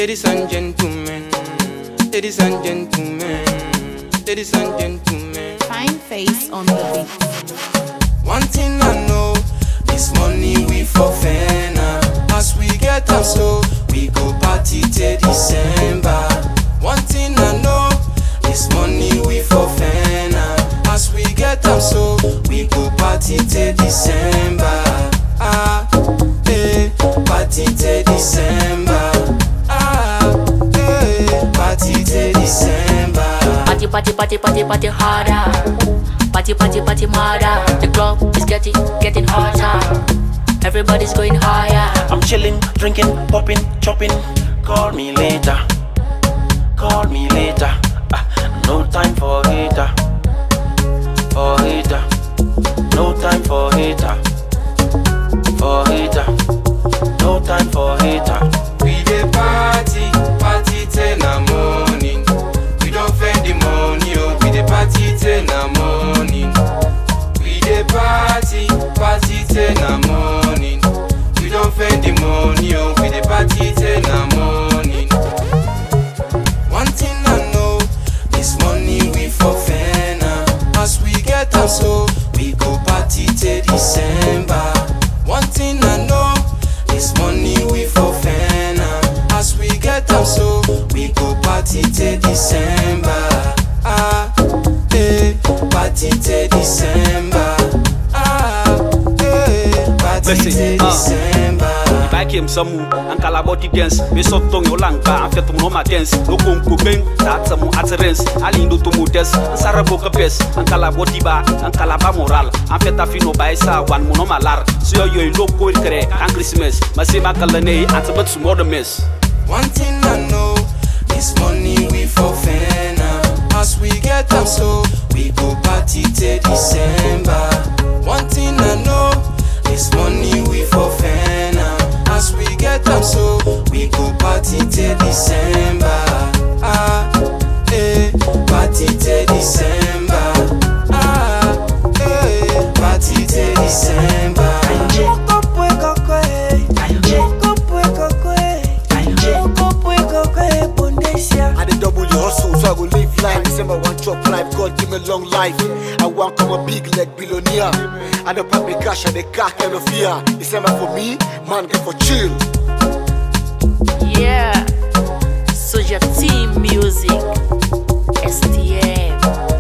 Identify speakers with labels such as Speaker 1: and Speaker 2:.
Speaker 1: Ladies and gentlemen, ladies and gentlemen, ladies and gentlemen.
Speaker 2: Fine face on the beat.
Speaker 1: One thing I know, this money we for now. As we get am so, we go party till December. One thing I know, this money we for now. As we get am so, we go party till December. Ah, eh, party till December. Ah, eh, party till December.
Speaker 3: Party, party, party, party, party harder. Party, party, party harder. The club is getting, getting hotter. Everybody's going higher.
Speaker 4: I'm chilling, drinking, popping, chopping. Call me later. Call me later. Ah, no time for hater. For hater. No time for hater. For hater. No time for hater.
Speaker 1: We dey party, party till na morning. We don't spend the money, oh. We dey party till na morning. We dey party, party till na morning. We don't spend the money, oh. We dey party till na morning. One thing I know, this money we for now. As we get am so, we go party till December. One thing I know, this money we for now. As we get am so, we go party till December. Ah, eh, party till December. Ah, eh, party
Speaker 5: Listen,
Speaker 1: till
Speaker 5: uh.
Speaker 1: December.
Speaker 5: Bakim samu an kala body dance me so tong yo lanka an fet no ma dance no kon ko ben ta samu atrens ali ndo to modes an sara ko kapes an kala body ba an kala ba moral an fet afino ba isa wan mo no malar so yo yo ndo ko kre an christmas ma se ma kala ne an tabat su mo de mes
Speaker 1: One thing I know, this money we for now. As we get am so, we go party till December. One thing I know, this money we for now. As we get am so, we go party till December. Ah, eh, party till December. Ah, eh, party till December.
Speaker 6: I did double your hustle, so I go live life. December one chop life, God give me long life. I want come a big like billionaire. I don't pop me cash and the car kind of fear. December for me, man get for chill.
Speaker 3: Yeah. Soja Team Music. STM.